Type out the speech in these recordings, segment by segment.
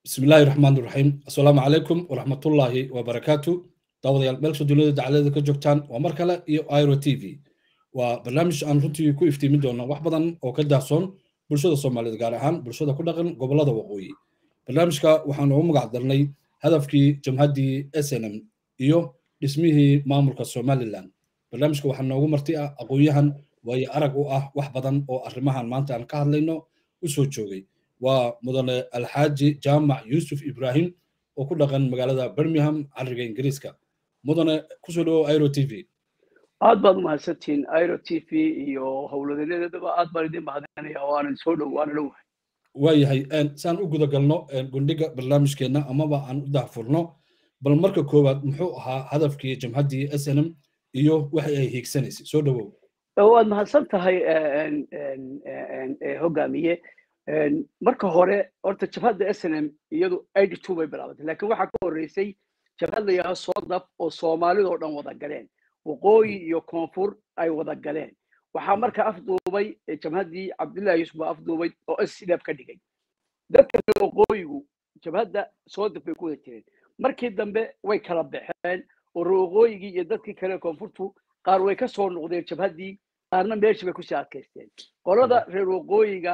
bismi illaahi raxmaan iraxiim assalaamu calaykum waraxmatullaahi wabarakaatu daawadayaal meelsha duniyada dacalada ka joogtaan waa mar kale iyo iro t v waa barnaamij aan runtii ku iftiimin doona wax badan oo ka daahsoon bulshada soomaaliyeed gaar ahaan bulshada ku dhaqan gobolada waqooyi barnaamijka waxaan ugu magac darnay hadafkii jamhaddii s n m iyo dhismihii maamulka somalilan barnaamijka waxaa noogu marti ah aqoon-yahan waayo arag u ah wax badan oo arrimahan maanta aan ka hadlayno u soo joogay waa mudane alxaaji jaamac yuusuf ibrahim oo ku dhaqan magaalada birmingham cariga ingiriiska mudane kusoo dhawo iro t v aad baad umahadsantihiin iro t v iyo howlwadanadeedaba aad baan idin mahadinaya oo aanan soo dhow waana dhowahay waayahay saan u guda galno gundhiga barnaamijkeenna amaba aan u dahfurno bal marka koowaad muxuu ahaa hadafkii jamhaddii s n m iyo waxa ay hiigsanaysay soo dhawow waad mahadsan tahay hogaamiye marka hore horta jabhadda s n m iyadu eighty two bay bilaabatay lakin waxaa ka horreysay jabhad la yidhaha soodab oo soomaalidoo dhan wada galeen waqooyi iyo koonfur ay wada galeen waxaa marka afduubay jabhaddii cabdullahi yuusuf baa afduubay oo sdf ka dhigay dadka reer waqooyigu jabhadda soodab bay ku wada jireen markii dambe way kala baxeen oo reer waqooyigii iyo dadkii kale koonfurtu qaar way ka soo noqdeen jabhaddii qaarna meeshii bay kusii adkaysteen qolada reer waqooyiga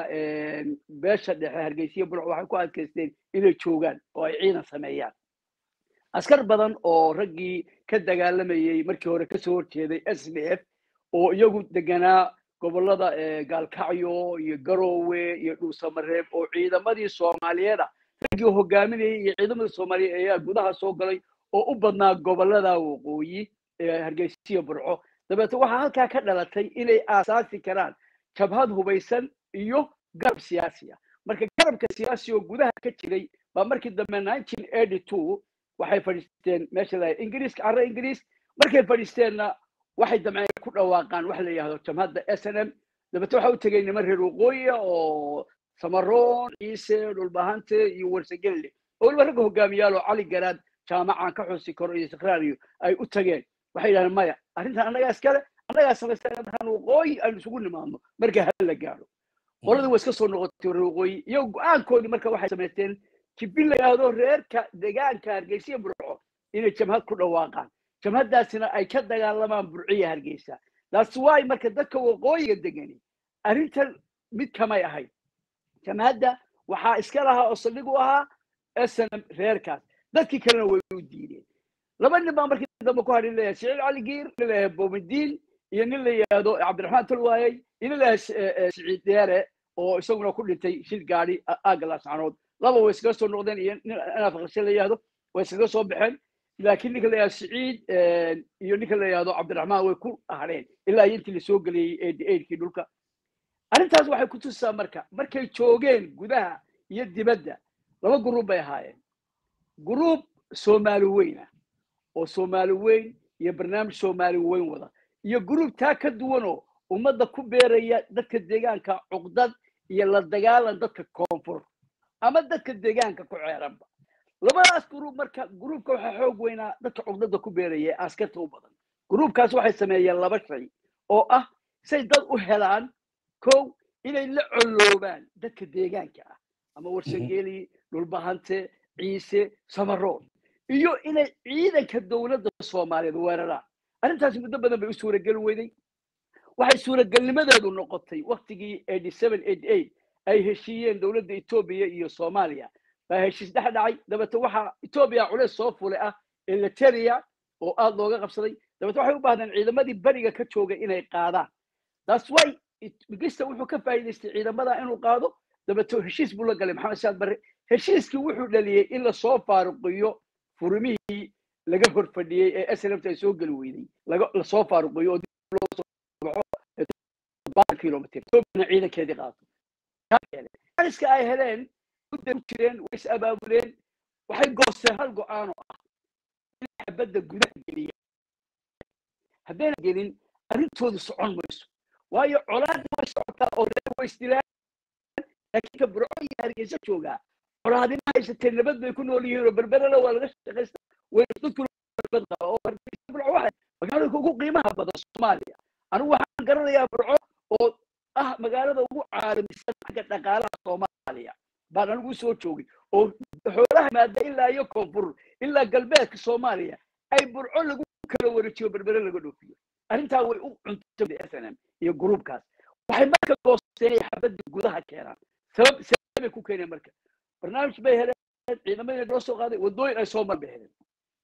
beesha dhexe hargeysiya burc waxay ku adkaysteen inay joogaan oo ay ciidan sameeyaan askar badan oo raggii ka dagaalamayey markii hore kasoo horjeeday s d f oo iyagu deganaa gobolada gaalkacyo iyo garoowe iyo dhuusamareeb oo ciidamadii soomaaliyeed ah raggii hogaaminayay iyo ciidamadii soomaaliyeed ayaa gudaha soo galay oo u badnaa gobolada waqooyi hargeysiya burco dabeete waxaa halkaa ka dhalatay inay aasaasi karaan jabhad hubaysan iyo garab siyaasi ah marka garabka siyaasi oo gudaha ka jiray baa markii dambe nineteen eighty two waxay fadhiisteen meesha la ingiriiska carre ingiriis markay fadhiisteenna waxay damceen ku dhawaaqaan waxa la yidhahdo jamhadda s n m dabeete waxa u tegay niman reer waqooyiya oo samaroon ciise dhulbahante iyo warsagelle oo waliba ragga hogaamiyaal oo cali garaad jaamacan ka xusi karo iyo istiqraariyo ay u tageen waxay yidhahdeen maya arrintan annagaa iskale annagaa samaystaan markaan waqooyi aynu isugu nimaadno marka hal la gaadho qoladii way iska soo noqotay reer waqooyi iyo go-aankoodii marka waxay samaysteen jibin la yidhaahdo reerka deegaanka hargeysiya burco inay jamhad ku dhawaaqaan jamhaddaasina ay ka dagaalamaan burciya hargeysa that's why marka dadka waqooyiga degani arrintan mid kamay ahayd jamhadda waxaa iska lahaa oo saldhig u ahaa snm reerkaas dadkii kalena way u diideen laba nin baa markii dambe ku hadhin leeyahay siciid cali giir nin leeyahay bomidiin iyo nin la yidhaahdo cabdiraxmaan tolwaayey iyo nin leeyahay siciid deere oo isaguna ku dhintay shil gaadhi aagga laascanood laba way iskaga soo noqdeen iyo nin anafaqashe la yidhaahdo way iskaga soo baxeen laakiin ninka la yidhahdo siciid iyo ninka la yidhahdo cabdiraxmaan way ku hadheen ilaa iyo intii lasoo geliyey eighty eightkii dhulka arrintaas waxay ku tusaa marka markay joogeen gudaha iyo dibadda laba guruub bay ahaayeen guruub soomaali weyn ah oo soomaali weyn iyo barnaamij soomaali weyn wada iyo guruub taa ka duwanoo ummadda ku beeraya dadka deegaanka cuqdad iyo la dagaalan dadka koonfur ama dadka deegaanka ku ceeranba labadaas guruub marka guruubka waxaa xoog weynaa dadka cuqdada ku beeraya ee askarta u badan guruubkaas waxay sameeyeen laba shay oo ah say dad u helaan kow inay la colloobaan dadka deegaanka ah ama warsangeli dhulbahante ciise samaroon iyo inay ciidanka dowladda soomaaliyeed weeraraan arrintaasi muddo badan bay u suurageli weyday waxay suuragelnimadeedu noqotay waktigii eighty seven eighty eight ay heshiiyeen dowladda etoobiya iyo soomaaliya baa heshiis dhex dhacay dabeete waxaa etoobiya culeys soo fulay ah eliteria oo aada looga qabsaday dabeete waxay u baahdeen ciidamadii beriga ka jooga inay qaadaan that's why migista wuxuu ka faa'iidaystay ciidamada inuu qaado dabeete heshiis buu la galay maxamed saad barre heshiiskii wuxuu dhaliyey in lasoo faaruqiyo furimihii laga hor fadhiyey ee snft ay soo geli weyday lasoo faaruqiyo oo kilomitr ciidankeedii qaato iska ay heleen mudday ku jireen way is abaabuleen waxay goosteen hal go-aan oo ah in xabadda gudaha geliya haddayna gelin arrintoodu socon mayso waayo colaadna way socotaa oo reer way isdilaan laakiin ka burco iyo hargeysa joogaa colaadina haysatee nabad bay ku nool yihiin oo berberela waa laga shaqaysta way dadkuna nabad qaba oo hargeysa burco waxay magaalada ugu qiimaha badan soomaaliya anigu waxaan garanayaa burco oo ah magaalada ugu caalamisan xagga dhaqaalaha soomaaliya baan anigu soo joogay oo xoolaha maada ilaa iyo koonfur ilaa galbeedka soomaaliya ay burco lagu kala wareejiyo berbere laga dhoofiyo arrintaa way u cuntay s n m iyo gruubkaas waxay marka goosteen inay xabadda gudaha keenaan sabab sababay ku keeneen marka barnaamij bay heleen ciidamadii loo soo qaaday waddooyin ay soo mar bay heleen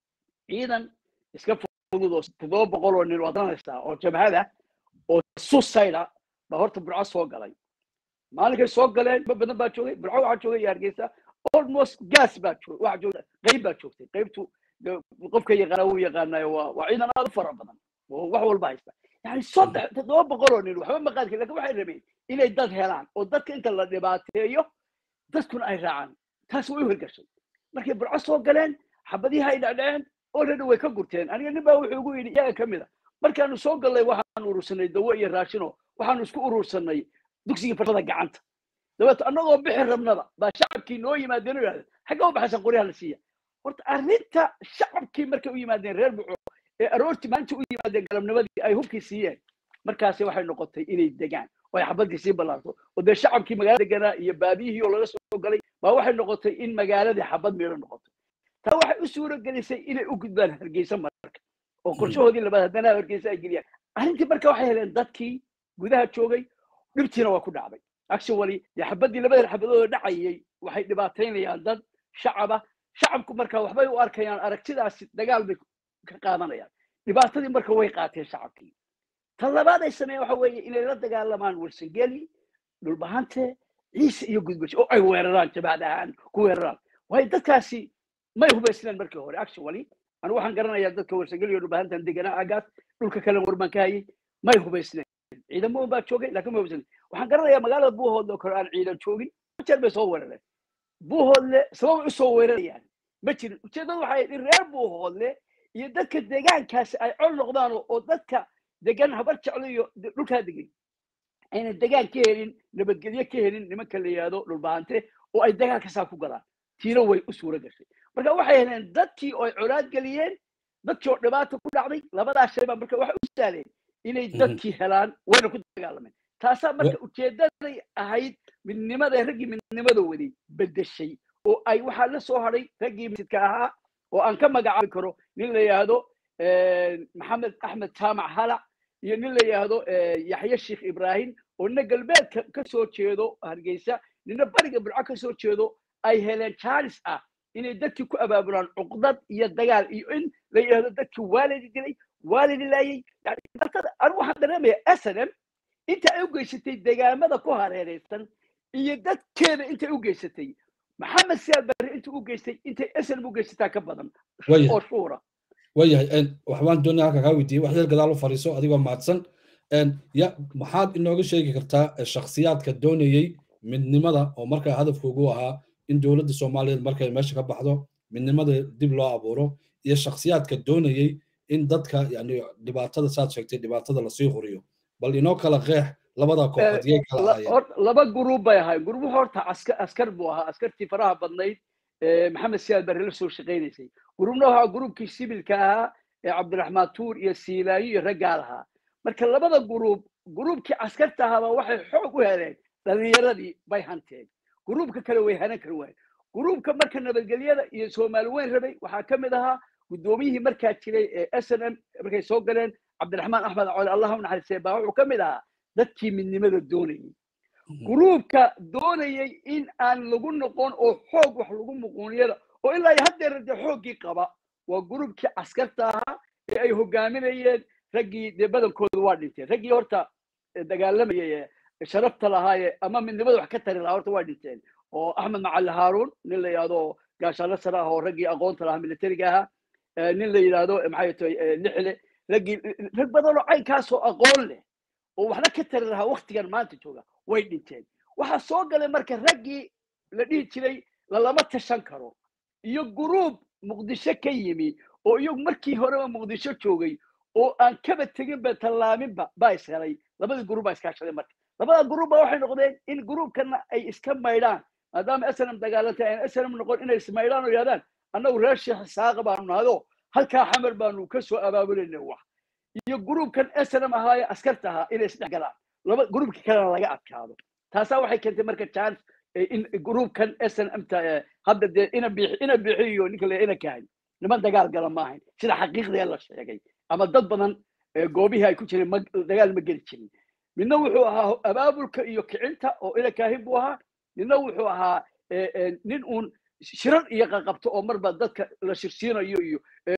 ciidan iska fudud oo toddoba boqol oo nin waad ranaysaa oo jabhada oo susayda baa horta burco soo galay maalinkay soo galeen ma badan baa joogay burco waxaa joogay iyo hargeysa almost gas baa joogay waxaa joogta qayb baa joogtay qaybtu qofka yaqaana wuu yaqaanayo waa waa ciidan aad u fara badan oo wax walba haysta yani saddex toddoba boqol oo nin waxba ma qaadkin lakin waxay rabeen inay dad helaan oo dadka inta la dhibaateeyo dadkuna ay raacaan taas way u hirgashay markay burco soo galeen xabadihi ay dhacdhaceen already way ka gurteen aniga nin baa wuxuu igu yidhi iyaga ka mid a markaanu soo gallay waxaanu urursanay dawo iyo raashino waxaanu isku urursanay dugsigii farshada gacanta dabeeto annagoo bixi rabnaba baa shacabkii noo yimaadeen oo yidhahdeen xagga u baxaysan qoryaha la siiya horta arrinta shacabkii markay u yimaadeen reer buco ee aroortii maalintii u yimaadeen galabnimadii ay hubkii siiyeen markaasi waxay noqotay inay degaan oo ay xabadii sii ballaarto oo dee shacabkii magaalada deganaa iyo baabiyihii oo laga soo galay baa waxay noqotay in magaaladii xabad meelo noqoto taa waxay u suuro gelisay inay u gudbaan hargeysa marka oo qorshahoodii labaad haddana hargeysa ay geliyaan arrintii marka waxay heleen dadkii gudaha joogay dhibtiina waa ku dhacday actually dee xabadii labada xabadooda dhacayay waxay dhibaataynayaan dad shacaba shacabku marka waxbay u arkayaan aragtidaasi dagaal bay ka qaadanayaan dhibaatadii marka way qaateen shacabkii ta labaad ay sameeyeen waxa weeye inay la dagaalamaan warsangeli dhulbahante ciise iyo gudbasho oo ay weeraraan jabhad ahaan ku weeraraan waayo dadkaasi may hubaysneen markii hore actually anigu waxaan garanayaa dadka warsangeli iyo dhulbahantan deganaa agaas dhulka kale warban ka hayay may hubaysneen ciidamo baa joogay laakiin may hubaysneen waxaan garanayaa magaalada buuhoodle oo kale aan ciidan joogin jeer bay soo weerareen buuhoodle sababay usoo weerarayaan ma jirin ujeeddadu waxay in reer buuhoodle iyo dadka deegaankaasi ay col noqdaan oo dadka degan habar jeclo iyo dhulkaa degan ayna degaan ka helin nabadgelyo ka helin nimanka la yidhahdo dhulbahante oo ay dagaalka saa ku galaan tiina way u suuro gashay marka waxay heleen dadkii oo ay colaad geliyeen dadkii oo dhibaata ku dhacday labadaa shay baa marka waxay u saaleen inay dadkii helaan wayna ku dagaalameen taasaa marka ujeedaday ahayd midnimada raggii midnimada waday bedeshay oo ay waxaa la soo hadhay raggii masjidka ahaa oo aan ka magacaabi karo nin la yidhaahdo maxamed axmed jaamac halac iyo nin la yidhaahdo yaxye sheekh ibraahim oo nina galbeedka ka soo jeedo hargeysa nina bariga burco ka soo jeedo ay heleen jaalis ah inay dadkii ku abaabulaan cuqdad iyo dagaal iyo in la yidhaahdo dadkii waalidi dilay waalidi laayay anigu waxaan dareemayaa snm inta ay u geysatay degaamada ku hareereysan iyo dadkeeda intay u geysatay maxamed siyaad barre intuu u geystay intay snm u geysataa ka badan oo shuura waayahay waxbaan doonaya halka kaa weydiiyey wax yar gadaal u fadhiiso adigoo mahadsan ya maxaad inooga sheegi kartaa shakhsiyaadka doonayey midnimada oo markaa hadafkoogu ahaa in dowladda soomaaliyeed markay meesha ka baxdo midnimada dib loo abuuro iyo shakhsiyaadka doonayey in dadka yani dhibaatada saad sheegtay dhibaatada lasii huriyo bal inoo kala qeex labada kooxood yay kala ahaayeen laba guruub bay ahaayeen guruub horta askar buu ahaa askartii faraha badnayd maxamed siyaad barre la soo shaqaynaysay guruubna waxaa guruubkii sibilka ahaa ee cabdiraxmaan tuur iyo siilaayo iyo raggaa lahaa marka labada guruub guruubkii askarta ahaaba waxay xoog u heleen dhalinyaradii bay hanteen guruubka kale way hanan kari waayeen guruubka marka nabadgelyada iyo soomaali weyn rabay waxaa ka mid ahaa guddoomiyihii markaa jiray ee s n m markay soo galeen cabdiraxmaan axmed cole allah u naxariistay baa wuxuu ka mid ahaa dadkii midnimada doonayay guruubka doonayay in aan lagu noqon oo xoog wax lagu muquuniyada oo ilaa haddeer dee xooggii qaba waa guruubkii askarta ahaa ee ay hogaaminayeen raggii dee badankooda waa dhinteen raggii horta dagaalamayay ee sharafta lahaaye ama midnimada wax ka tari lahaa horta waa dhinteen oo axmed macali haaruun nin la yidhahdo gaashaanlo sare ah oo raggii aqoonta lahaa militariga ahaa nin la yidhahdo maxay tahay lixle raggii rag badan oo caynkaasoo aqoon leh oo waxna ka tari lahaa waktigan maanta jooga way dhinteen waxaa soo galay marka raggii la dhihi jiray lalama tashan karo iyo guruub muqdisho ka yimi oo iyagu markii horeba muqdisho joogay oo aan kaba teginba tallaaminba baa is helay labadii guruub baa iskaashaday marka labada guruub baa waxay noqdeen in guruubkana ay iska maydhaan maadaama snm dagaalantay aan snm noqon inay ismaydhaan oo yidhahdaan annagu reer sheekh isaaqa baanu nahdo halkaa xamar baanu ka soo abaabulayna wax iyo guruubkan snm ahaaye askarta ahaa inay isdhexgalaan laba guruubkii kalena laga adkaado taasaa waxay keentay marka chance in gruubkan snmta hadda dee ina bixi ina bixiyo ninka le ina kahay niman dagaal gala ma ahayn sida xaqiiqdee la sheegay ama dad badan goobihii ay ku jireen ma dagaal ma geli jirin midna wuxuu ahaa abaabulka iyo kicinta oo ina kaahin buu ahaa midna wuxuu ahaa nin uun shirar iyo qaqabto oo marba dadka la shirsiinayo iyo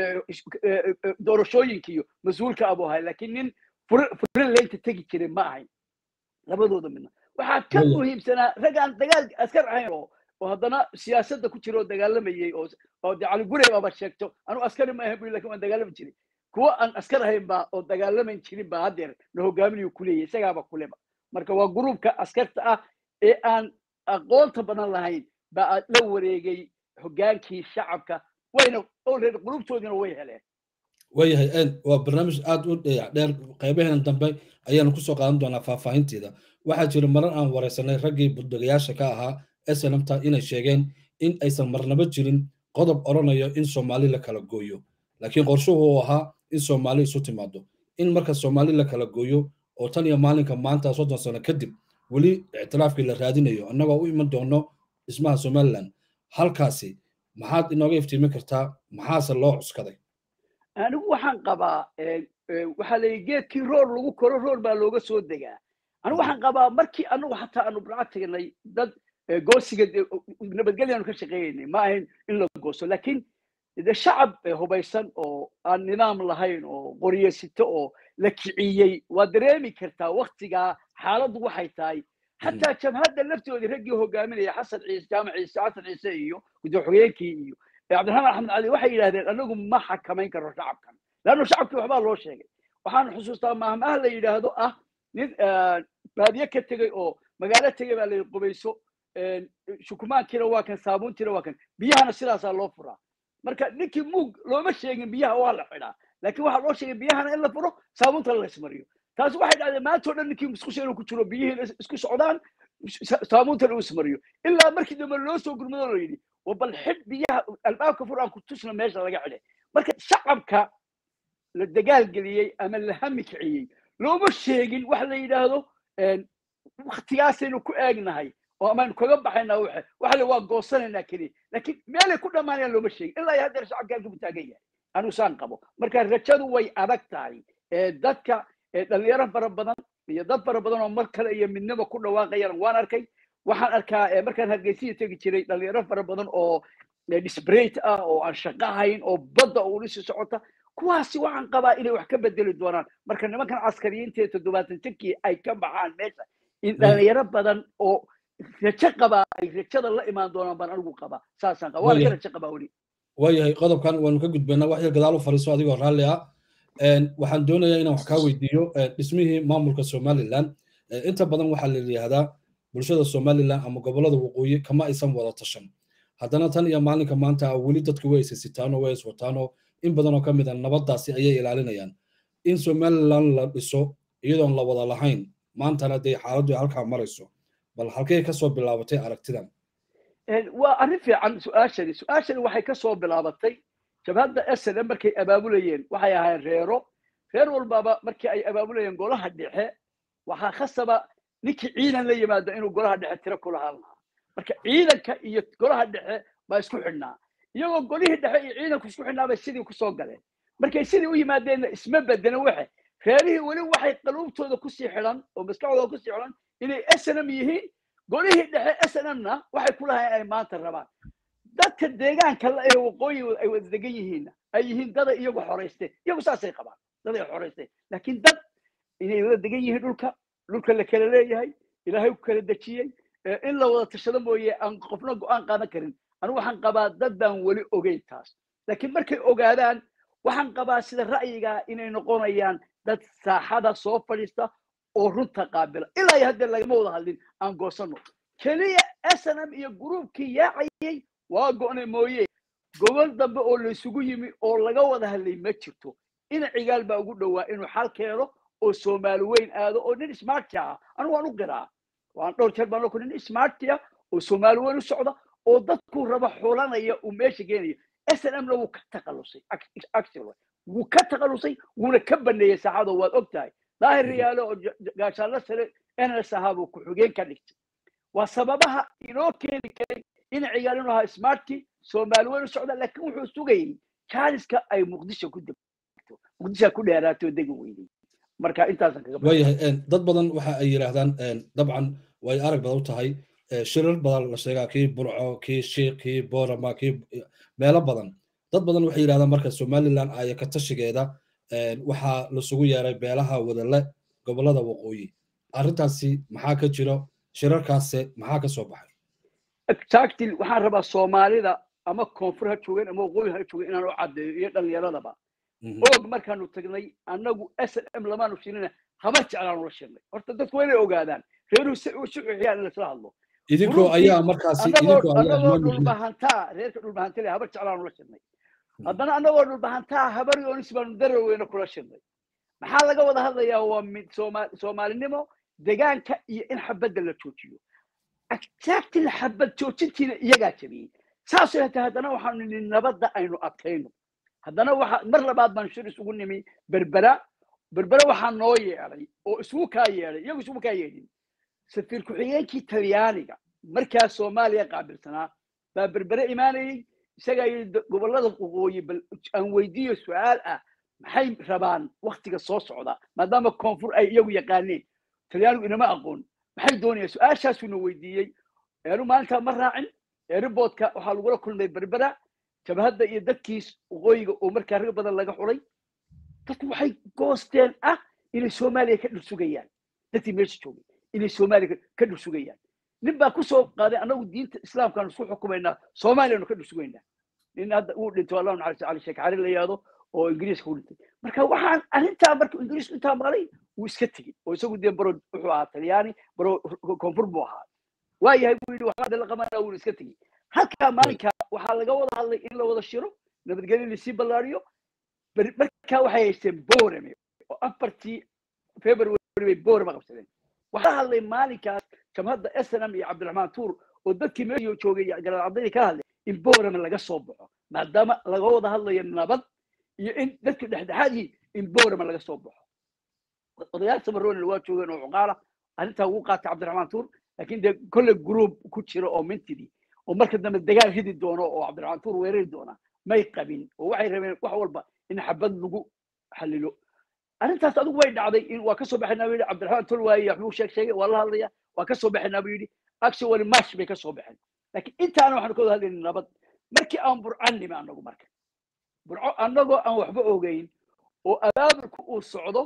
doorashooyinka iyo mas-uulka abuu ahay laakiin nin furin leynta tegi jiray ma ahayn labadooda midna waxaa ka muhiimsanaa rag aan dagaal askar ahayn oo oo haddana siyaasadda ku jira oo dagaalamayay oo oo de cali gurey baaba sheegto anu askari ma ahayn bu lakin waan dagaalami jiray kuwa aan askar ahayn baa oo dagaalaman jirin baa haddeer na hogaaminayo kuleeyahy isagaaba kuleba marka waa gruubka askarta ah ee aan aqoonta badan lahayn baa la wareegay hogaankii shacabka wayna already qulubtoodiina way heleen waayahay waa barnaamij aad u dheer qaybaheena dambe ayaanu kusoo qaadan doonaa faahfaahinteeda waxaa jira marar aan wareysanay raggii budagayaasha ka ahaa snmta inay sheegeen in aysan marnaba jirin qodob odhanayo in soomaali la kala gooyo laakiin qorshuhu uu ahaa in soomaali isu timaado in marka soomaali la kala gooyo oo tan iyo maalinka maanta soddon sano kadib weli ictiraafkii la raadinayo annagoo u iman doono dhismaha somaliland halkaasi maxaad inooga iftiimin kartaa maxaase loo cuskaday anigu waxaan qabaa waxaa la geedkii roor lagu koro roor baa looga soo degaa anigu waxaan qabaa markii anagu xataa aanu burca tagnay dad goosiga nabadgelyaanu ka shaqeeyaynay ma ahayn in la goosto laakiin de shacab hubaysan oo aan nidaam lahayn oo qoryesito oo la kiciyey waa dareemi kartaa waktigaa xaaladdu waxay tahay xataa jabhadda laftoodii raggii hogaaminaya xasan ciise jaamac ciise xasan ciise iyo gudooxogeenkii iyo cabdiraxmaan axmed cali waxay yidhahdeen anagu ma xakamayn karno shacabkan leanno shacabkii waxbaa loo sheegay waxaan xusuustaa maahmaah la yidhaahdo ah nin baadiye ka tegey oo magaalo tegey baa la qubayso shukumaankiina waa kan saabuuntiina waa kan biyahana sidaasaa loo furaa marka ninkii muug looma sheegin biyaha waa la xidhaa laakiin waxaa loo sheegay biyahana in la furo saabuuntana la ismariyo taasi waxay dhacdeen maanta o dhan ninkii musqusha inuu ku jiro biyihiina isku socdaan saabuuntana uu ismariyo ilaa markii dambe loo soo gurmado loo yidhi bal xidh biyaha albaabka fur aan ku tusna meesha laga xidhay marka shacabka la dagaalgeliyey ama la hami kiciyey looma sheegin wax la yidhaahdo waktigaasaynu ku eegnahay oo amaynu kaga baxaynaa waxa waxa la waa goosanaynaa keliya laakiin meelay ku dhammaanayaan looma sheegin ilaa iyo haddeer shacabka halka ku taagan yahay anu saan qabo marka rajadu way adag tahay dadka dhalinyaro fara badan iyo dad fara badan oo mar kale iyo midnimo ku dhawaaqayaan waan arkay waxaan arkaa markaan hargeysiya tegi jiray dhalinyaro fara badan oo disbrate ah oo aan shaqo hayn oo badda oo dhisi socota kuwaasi waxaan qabaa inay wax ka bedeli doonaan marka nimankan caskariyiinta ee toddobaatan jirkii ay ka baxaan meesha in dhalinyaro badan oo rajo qabaa ay rajada la imaan doonaan baan anigu qabaa saasaan qabaa waa laga rajo qabaa weli waayahay qodobkan waanu ka gudbaynaa wax yar gadaal u fariiso adigoo raalli ah waxaan doonayaa inaan wax kaa weydiiyo dhismihii maamulka somaliland inta badan waxaa la yidhaahdaa bulshada somaliland ama gobolada waqooyi kama aysan wada tashan haddana tan iyo maalinka maanta weli dadku way isisitaano way iswataano in badan oo ka mid a nabaddaasi ayay ilaalinayaan in somaliland la dhiso iyadoon la wada lahayn maantana dee xaaladdu halkaa marayso bal halkay ka soo bilaabatay aragtidan waa arrin fiican su-aashani su-aashani waxay ka soo bilaabatay jabhadda snm markay abaabulayeen waxay ahaayeen reero reer walbaba markii ay abaabulayeen golaha dhexe waxaa khasaba ninkii ciidan la yimaado inuu golaha dhexe tiro ku lahaan lahaa marka ciidanka iyo golaha dhexe baa isku xidhnaa iyagoo golihii dhexe iyo ciidanku isku xidhnaa bay sidii kusoo galeen markay sidii u yimaadeenna isma bedena waxe reerihii weli waxay qaluubtooda kusii xidhan oo maskaxdooda kusii xidhan inay snm yihiin golihii dhexe snmna waxay ku lahayn inay maanta rabaan dadka deegaanka la ee waqooyi ay wada degan yihiinna ay yihiin dada iyagu xoraysteen iyagu saasay qabaan dad ay xoraysteen laakiin dad inay wada degan yihiin dhulka dhulka la kala leeyahay ilaahay ku kala dejiyey in la wada tashado mooye aan qofna go-aan qaadan karin anigu waxaan qabaa dad baan weli ogeyn taas laakiin markay ogaadaan waxaan qabaa sida ra'yigaa inay noqonayaan dad saaxada soo fadhiista oo runta qaabila ilaa iyo haddee lagama wada hadlin aan goosano keliya snm iyo gruubkii yaacayay waa go'ne mooye gobol dambe oo laysugu yimi oo laga wada hadlay ma jirto ina cigaal baa ugu dhowaa inuu xal keeno oo soomaali weyn aado oo nin smarti ah anigu waan u qiraa waan dhowr jeer baan loo nin smarti ah oo soomaali weyn u socda oo dadku raba xulanaya uu meesha geenayo snmna wuu ka taqalusay actually wuu ka taqalusay wuuna ka baneeyey saaxado waad og tahay daahir riyaalo oo gaashaanla sare ns ahaa buu ku-xigeen ka dhigtay waa sababaha inoo keeni karay in ciyaal inuu ahaa smartkii soomaali weyn u socda laakiin wuxuu sugayay jaaniska ay muqdisho ku degto muqdisho ku dheeraato degi weyday marka intaasan kaga waayahay dad badan waxa ay yidhaahdaan dabcan way arag badan u tahay shirar badan la sheegaa kii burco kii shiik kii boorama kii meelo badan dad badan waxay yidhahdaan marka somaliland aya ka tashigeeda waxaa lasugu yeeray beelaha wadale gobolada waqooyi arrintaasi maxaa ka jiro shirarkaase maxaa ka soo baxay exactly waxaan rabaa soomaalida ama koonfur ha joogeen ama waqooyi ha joogeen inaan u caddeeyo iyo dhallinyaradaba og markaanu tagnay annagu s m lamaanu shirina haba jeclaanu la shirnay horta dadku waa inay ogaadaan reeruhu si u suxiyaan in laisla hadlo idinkoo ayaa markaasi annagoo dhulbahantaa reerka dhulbahantale haba jeclaanu la shirnay haddana annagoo dhulbahantaa habar yoonis baanu daraweyna kula shirnay maxaa laga wada hadlayaa waa mid soomaalinimo degaanka iyo in xabadda la joojiyo exactly xabad joojintiina iyagaa jabiyey saasoo hatay haddana waxaanu nini nabadda aynu adkayno haddana waxa mar labaad baan shir isugu nimi berbera berbera waxaa noo yeedhay oo isugu kaa yeedhay iyagu isugu kaa yeedhin safiir ku-xigeenkii talyaaniga markaa soomaaliya qaabilsanaa baa berbere imaanayey isagaa yidhi gobollada waqooyi bal aan weydiiyo su-aal ah maxay rabaan waktiga soo socda maadaama koonfur ay iyagu yaqaaneen talyaanigu inama aqoon maxay doonayaan su-aashaasuna weydiiyey eenu maalintaa ma raacin eeriboodka waxaa lagula kulmay berbera jabhadda iyo dadkiis waqooyiga oo markaa rag badan laga xulay dadku waxay goosteen ah inay soomaaliya ka dhursugayaan dadkii meesha joogay inay soomaaliya ka dhursugayaan nin baa kusoo qaaday annagu diinta islaamkaanu isku xukumaynaa soomaaliyanu ka dhursugaynaa nin hadda uu dhinto allahu naxariisto cali sheekh cali la yihahdo oo ingiriiska u dhintay marka waxaan arrintaa marka ingiriis intaa maqlay wuu iska tegey oo isagu dee baro wuxuu ahaa talyaani baro koonfur buu ahaa waayahay buu yidhi waxaa la qabanaa wuuna iska tegey halkaa maalinka waxaa laga wada hadlay in la wada shiro nabadgelyo lasii ballaariyo markaa waxay haysteen boorame oo afartii february bay boorame qabsadeen waxaa hadlay maalinkaas jamhadda snm iyo cabdiraxmaan tuur oo dadkii meesha joogay garaad cabdaydi ka hadlay in boorame laga soo baxo maadaama laga wada hadlayo nabad iyo in dadku dhexdhexaadii in boorame laga soo baxo odayaal samaroonina waa joogeen oo cuqaala arrintaa ugu qaatay cabdiraxmaan tuur laakiin dee kolle group ku jira oo mintidii oo marka dambe dagaal ridi doono oo cabdiraxmaan tuur weerari doona may qabin oo waxay rabeen wax walba in xabad lagu xalilo arrintaas adigu way dhacday in waa kasoo baxaynaa buu yidhi cabdiraxmaan tuur waaye waxbuu sheeg sheegay waa la hadlaya waa kasoo baxaynaa buu yidhi actually march bay kasoo baxeen laakiin intaana waxaanu ka wada hadlayna nabad markii aan burcan nimi annagu marka burco annagoo aan waxba ogeyn oo abaabulku uu socdo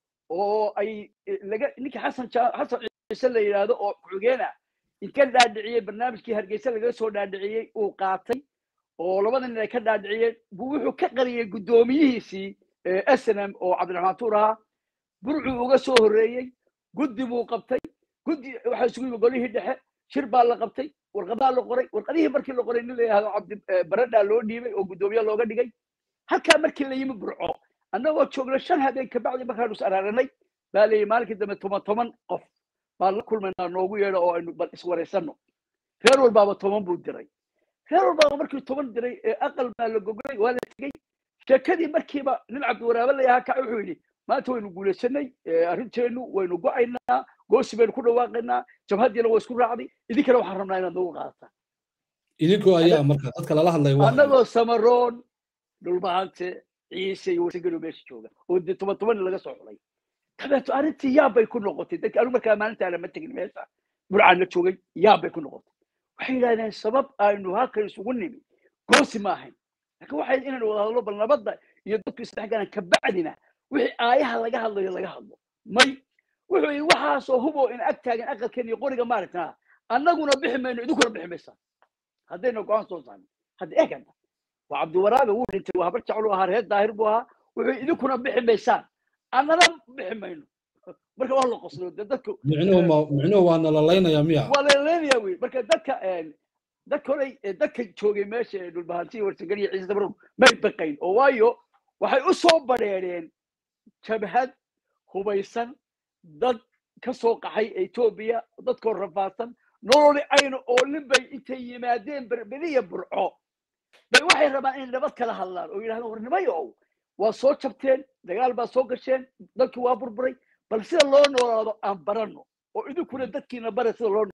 oo ay laga ninka xasan xasan ciise la yidhaahdo oo ku-xigeena inka dhaadhiciyey barnaamijkii hargeysa laga soo dhaadhiciyey uu qaatay oo labada nin ay ka dhaadhiciyeen buu wuxuu ka qariyey guddoomiyihiisii snm oo cabdiraxmaan tuur ahaa burcuu uga soo horreeyey guddi buu qabtay guddi waxaa isugu yimi golihii dhexe shir baa la qabtay warqadaa la qoray warqadihii markii la qoray nin la yidhahdo cabdi baradhaa loo dhiibay oo guddoomiye looga dhigay halkaa markii la yimi burco annagoo joogna shan habeen kabacdi markaanu is araaranay baa layidhi maalinkii dambe toban toban qof baan la kulmaynaa noogu yeedho oo aynu bal iswaraysanno reer walbaaba toban buu diray reer walbaaba markii toban diray ee aqal baa la gogolay waa la tegey sheekadii markiiba nin cabdiwaraabe layahaa kac wuxuu yidhi maanta waynu guulaysanay arrinteennu waynu go'aynaa goosi baynu ku dhawaaqaynaa jabhaddiina waa isku raacday idinkana waxaan rabnaa inaad nagu qaadataan idinkoo ayaa marka dadka lala hadlaya annagoo samaroon dhulbahante ciise iyo wasagelo meesha jooga oo dee toban toban laga soo xulay dabeeto arrintii yaab bay ku noqotay dadki anigu markaa maalintaana ma tegin meesha burcaan la joogay yaab bay ku noqotay waxay yidhahdeen sabab aynu halkan isugu nimi goosi ma ahayn laakiin waxay inaynu wada hadlo bal nabadda iyo dadku isdhexgalaan kabacdina wixii aayaha laga hadlayo laga hadlo may wuxuu yidhi waxaasoo huboo in ag taagan aqalkeen iyo qoriga maaragtaa annaguna bixi mayno idinkuna bixi maysaan haddayna go-aan soo saarin hadda eeganta waa cabdiwaraabe wuu dhintay waa habar jeclu ahaa reer daahir buu ahaa wuxuu idinkuna bixi maysaan annana bixi mayno marka waa la qoslo de dadku micnuhu waa nalalaynaya miya waa nalalaynaya wey marka dadka dadka horey dadka joogay meesha ee dhulbahanti warsagal iyo ciise dabrow may baqayn oo waayo waxay u soo badheereen jabhad hubaysan dad ka soo qaxay etoobiya dadkoo rafaadsan nololi ayna oolin bay intay yimaadeen berberiya burco bay waxay rabaan inay nabad kala hadlaan oo yidhahdaan war nimayow waa soo jabteen dagaal baa soo gasheen dadkii waa burburay bal sida loo noolaado aan baranno oo idinkuna dadkiina bara sida loo noolaado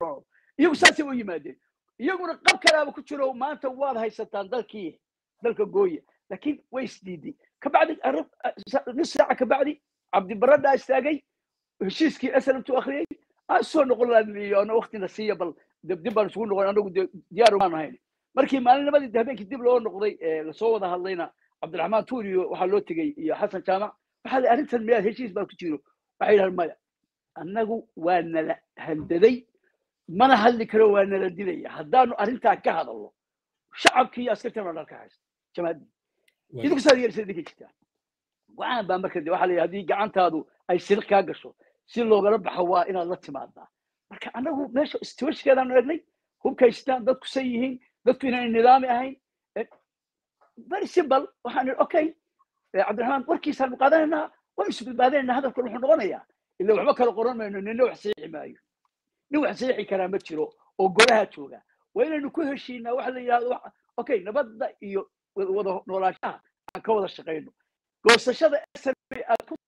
iyagu saasay u yimaadeen iyaguna qab kalaaba ku jiro maanta waad haysataan dalkii dalka gooya laakiin way isdiiday kabacdi nus saaca kabacdi cabdibaradhaa istaagay heshiiskii aslamtu akhriyey aan soo noqon laadliyo ana waktina siiya bal dib baan isugu noqon anagu diyaar maan ahayn markii maalinimadii habeenkii dib loo noqday lasoo wada hadlayna cabdiraxmaan tuuriyo waxaa loo tegey iyo xasan jaamac waxaa la arrintan miyaad heshiis baa ku jiro waxay yidhahan maya annagu waa nala handaday mana hadli karo waa nala dilaya haddaanu arrintaa ka hadalno shacabkii iyo askartan oo dhan ka haysta jamaaddii idinku saad yeelisa idinka jirtaa go-aan baa marka de waxaa la yidhi haddii gacantaadu ay siriq kaa gasho si loogala baxo waa inaad la timaadaa marka annagu meesha istiwashkeedaanu egnay hubkaystaan dadku say yihiin dadku inaan nidaami ahayn very simple waxaan idhi okay cabdiraxmaan warkiisaanu qaadanaynaa waan isu badbaadanaynaa hadalkan wuxuu noqonayaa ila waxba kala qoran mayno nina wax saxiixi maayo nin wax saxiixi karaa ma jiro oo golaha jooga waa inaynu ku heshiinaa waxa la yidhahdo okay nabadda iyo wada noolaashaha aan ka wada shaqayno goosashada aad ku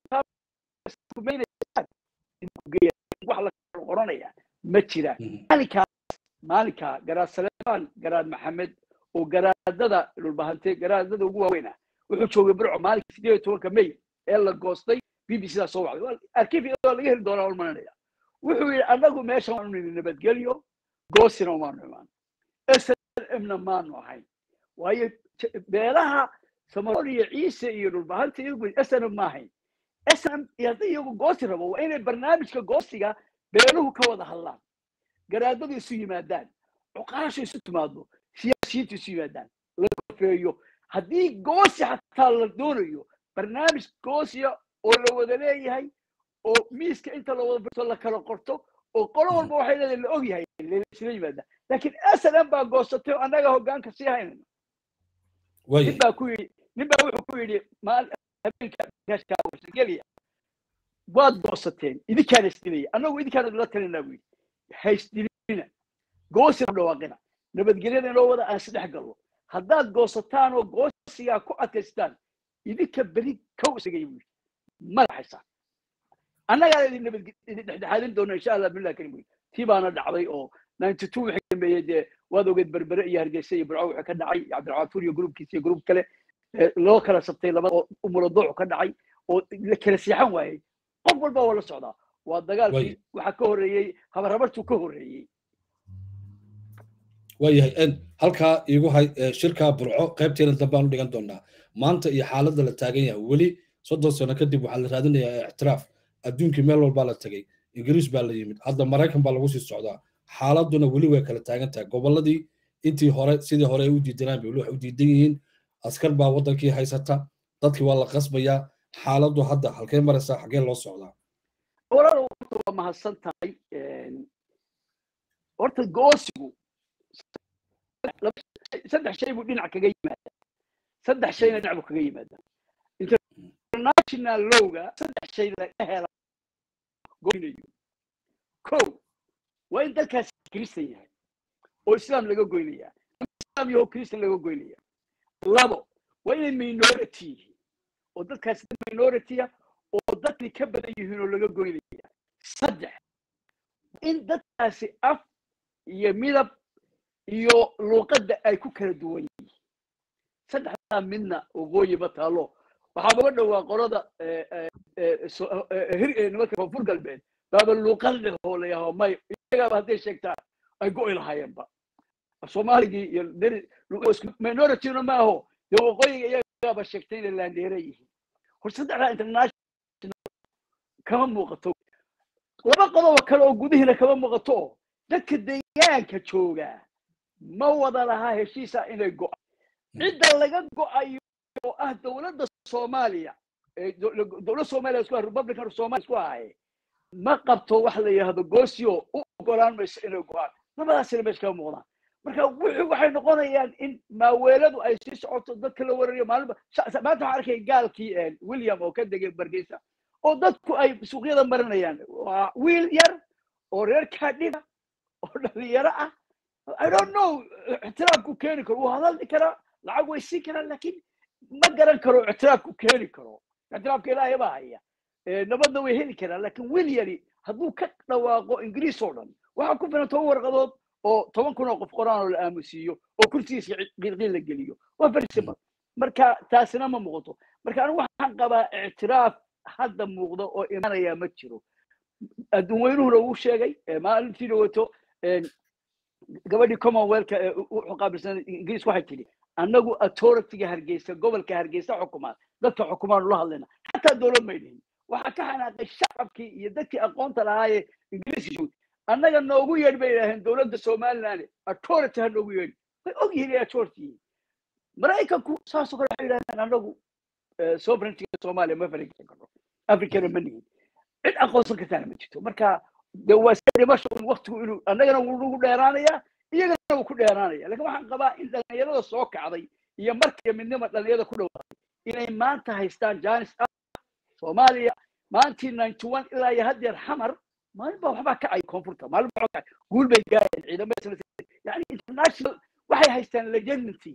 wax la kala qoranaya ma jiraan maalinkaas maalinkaa garaad saleemaan garaad maxamed oo garaadada dhulbahante garaadada ugu waaweyna wuxuu joogay burco maalinka sideed iyo tobanka may ee la goostay b b c daa soo wacday arkiifyadoo laga heli doonaa ulmananaya wuxuu yidhi annagu meeshan waanu nidhi nabadgelyo goosina maanu imaan slmna maanu ahayn waayo beelaha samarool iyo ciise iyo dhulbahanta iyagu snm ma ahayn snm hadday iyagu goosi rabo waa inay barnaamijka goosiga beeluhu ka wada hadlaan garaadadu isu yimaadaan cuqaashu isu timaado siyaasiyiintu isu yimaadaan la kofeeyo haddii goosi xataa la doonayo barnaamij goosiya oo la wada leeyahay oo miiska inta la wada birto la kala qorto oo qolo walba waxay leedahay la og yahay isla yimaadaan laakiin snm baa goosatay oo annaga hoggaanka sii haynayno nin baa ku yidhi nin baa wuxuu ku yidhi habeenkagelya waad goosateen idinkaana isdilaya annagu idinkaana la talinaa buu yidhi haysdilina goosina dhawaaqina nabadgelyada inoo wada aan isdhex gallo haddaad goosataan oo goosigaa ku adkaystaan idinka beri kow isagay buu yidhi madaxaysaan annagaa idin nabad idin dhexdhexaadin doona insha allah billah karim buu tii baana dhacday oo ninety two wixii dambeeyey dee waad ogeed berbere iyo hargeysa iyo burco wixii ka dhacay cabdilcafuur iyo gruubkiisa iyo gruub kale loo kala sabtay laba oo umuladoocu ka dhacay oo la kala seexan waayey qof walba waa la socdaa waa dagaalkii waxaa ka horreeyey habarhabartuu ka horreeyey waayahay halkaa iigu hay shirkaa burco qaybteena dambe aan u dhigan doonaa maanta iyo xaaladda la taagan yahay weli soddon sano kadib waxaa la raadinayaa ictiraaf adduunkii meel walbaa la tegey ingiriis baa la yimid hadda maraykan baa lagu sii socdaa xaaladuna weli way kala taagan tahay gobolladii intii hore sidii hore ay u diidanaan bay weli waxay u diidan yihiin askar baa waddankii haysata dadkii waa la qasbayaa xaaladdu hadda halkee maraysaa xaggee loo socdaa walaalow horta waa mahadsan tahay horta goosigu saddex shay buu dhinac kaga yimaadaa saddex shayna dhinac buu kaga yimaadaa international lowga saddex shay laga hela goynayo ko waa in dalkaasi kristan yahay oo islaam laga goynaya islaam yaho kristan laga goynaya labo waa inay minority yihiin oo dadkaasi dad minority-a oo dadkii ka badan yihiin oo laga goynaya saddex in dadkaasi af iyo midab iyo luuqadda ay ku kala duwan yihiin saddexdaa midna waqooyi ma taalo waxaa uga dhowaa qolada nimanka koonfur galbeed baaba luuqad leh oo la yaho may iyagaaba hadday sheegtaan ay go'i lahaayeenba soomaaligii iyo minorityna maaho dee waqooyiga iyagaaba sheegtay inay laandeera yihiin hor saddexdaa international kama muuqato laba qodobo kale oo gudihiina kama muuqato oo dadka deegaanka jooga ma wada lahaa heshiisa inay go'a cidda laga go'ayo oo ah dowladda soomaaliya dowlad soomaaliya isku republican soomaaliya isku ahaye ma qabto wax la yidhahdo goosio u ogolaan mayso inay go'aan labadaasina meesha kama muuqdaan marka wuxuu waxay noqonayaan in maaweeladu ay sii socoto dadka la warariyo maalinba maanta waxaan arkay gaalkii william oo ka degay bargeysa oo dadku ay suuqyada marinayaan waa wiil yar oo reer kaadhiga oo dhalinyaro ah i don't know ictiraafku keeni karo wuu hadaldi karaa lacag way siin karaan laakiin ma garan karo ictiraafku keeni karo ictiraafka ilaahay baa haya nabadna way heli karaan laakiin wiil yari hadduu ka dhawaaqo ingiriis oo dhan waxaa ku filan toban warqadood oo toban kun oo qof qoraan oo la aamusiiyo oo kursigiisa qiilqiil la geliyo waa very simple marka taasina ma muuqato marka anigu waxaan qabaa ictiraaf hadda muuqda oo imanaya ma jiro adduun weynuhuna uu sheegay maalintii dhawato gabadhii commonwealthka ee wuxuu qaabilsan ingiriis waxay tidhi annagu authorityga hargeysa gobolka hargeysa xukumaan dadka xukumaan ula hadlayna xataa dowlad may dhihin waxaa ka xanaaqay shacabkii iyo dadkii aqoonta lahaayee ingiriiska joogay annaga noogu yeedh bay yidhaaheen dowladda somaliland authority ha noogu yeedhi way og yihiin inay authority yihiin maraykanku saasoo kale waxay yidhahdeen annagu sovereigntyga soomaaliya ma faragelin karno africana ma nihin cid aqoonsan kartaana ma jirto marka de waa iska dhimasho waktigu inuu annagana wuu nagu dheeraanayaa iyagana wuu ku dheeraanaya lakin waxaan qabaa in dhalinyarada soo kacday iyo markiiyo midnima dhalinyarada ku dhawaaday inay maanta haystaan janis ah soomaaliya maantii ninety one ilaa iyo haddeer xamar maalin baa waxbaa kacay koonfurta maalin baa kacay guul bay gaareen ciidamada yani international waxay haystaan legitimacy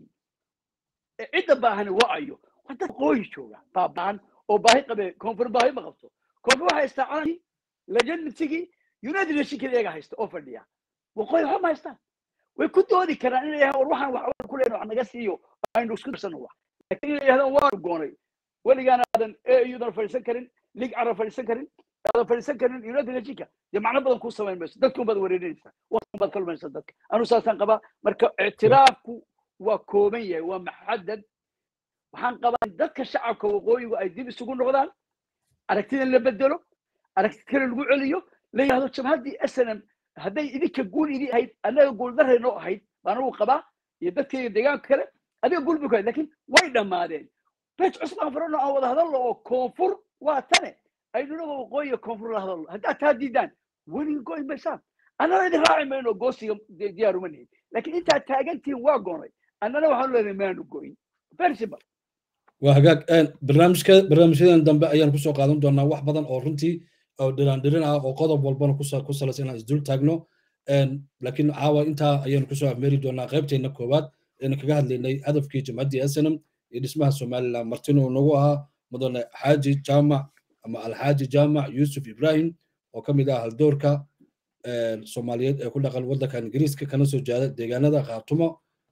cidda baahani wacayo waa dad qooyi jooga baabaan oo baahi qabe koonfur baahi ma qabto koonfur waxay haystaa calankii legitimacygi united nationkii iyaga haysta oo fadhiya waqooyi waxba ma haystaan way ku doodi karaan inay yahaan war waxaan waxba ku leena wax naga siiyo aynu isku darsano wax laakiin inay yahdaan waanu goonay weligaan aadan audan fadhiisan karin lig carab fadhiisan karin aadan fadhiisan karin united nationka dee macno badan kuu samayn mayso dadkun baad wareerinaysaa waqtigun baad ka lumaysaa dadka anu saasaan qabaa marka ictiraafku waa kooban yahay waa maxadad waxaan qabaa in dadka shacabka waqooyigu ay dib isugu noqdaan aragtidan la bedelo aragti kale lagu celiyo la yidhahdo jabhaddii snm hadday idinka guul idin ahayd annaga guuldaray noo ahayd baan ugu qabaa iyo dadkayga deegaanka kale adiga guul bay ku ahayd lakin way dhammaadeen bet cusmaan farano aan wada hadalno oo koonfur waa tane aynunaga waqooyiga koonfur la hadalno haddaad taa diidaan weliga goy maysaan annana idin raaci mayno goosiga diyaar uma nihin lakin intaad taagantihin waa goonay annana waxaanu leenahay maanu goyn very simple waa hagaag barnaamijka barnaamijyadan dambe ayaan kusoo qaadan doonaa wax badan oo runtii oo dhiraandhirin ah oo qodob walbana ku salaysan inaan isdul taagno laakiin caawa intaa ayaanu kusoo afmeeri doonaa qaybteenna koowaad aynu kaga hadlaynay hadafkii jamcaddii snm iyo dhismaha somaliland martin uu nagu ahaa mudane xaaji jaamac ama alxaaji jaamac yuusuf ibrahim oo ka mid ah haldoorka soomaaliyeed ee ku dhaqan waddanka ingiriiska kana soo jeeda deegaanada khaatumo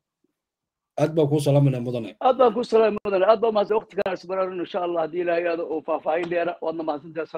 aad baa kuu salaamayna mudane aad baan ku salaamay mudane aad baa mahadsan waqti kana isbaraarin insha allah haddii ilaahay aado oo faahfaahin dheera waadna mahadsantahay